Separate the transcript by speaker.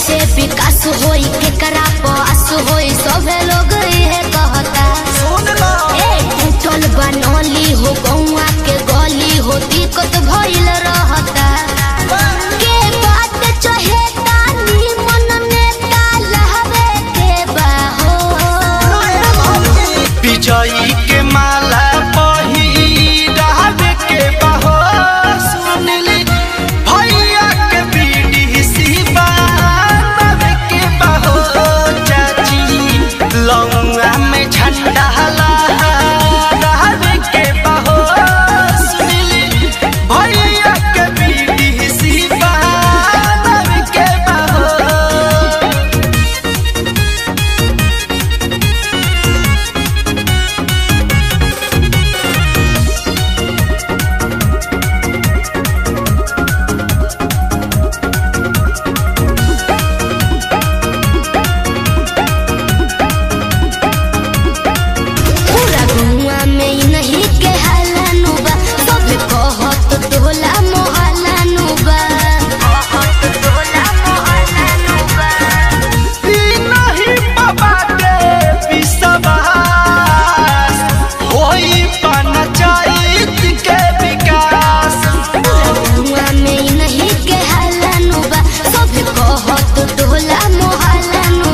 Speaker 1: कैसे विकास होई केकरा पास होई सभे लोग इहे कहता
Speaker 2: सुन लो
Speaker 1: ए टूटल बनौली हो गौआ के गली हो दिक्कत भइल रहता के बात चहेता नी मन नेता लहबे के बाहो
Speaker 2: विजयी के माला पहिरावे के बहो सुनली भैया के बीड़ी सिबावे के बहो चाची लौंगा में झंडा लहरावे के बहो सुनली भैया के बीड़ी सिबावे के बहो
Speaker 1: पूरा गौआ में ई नहीं के हालानु बा सब कहत तोला मोहलानु बा कहत तोला मोहलानु बा
Speaker 2: ई नहीं बाबा के विश्वास होई पंचायत के विकास
Speaker 1: गौआ में ई नहीं के हालानु बा सब कहत तोला मोहलानु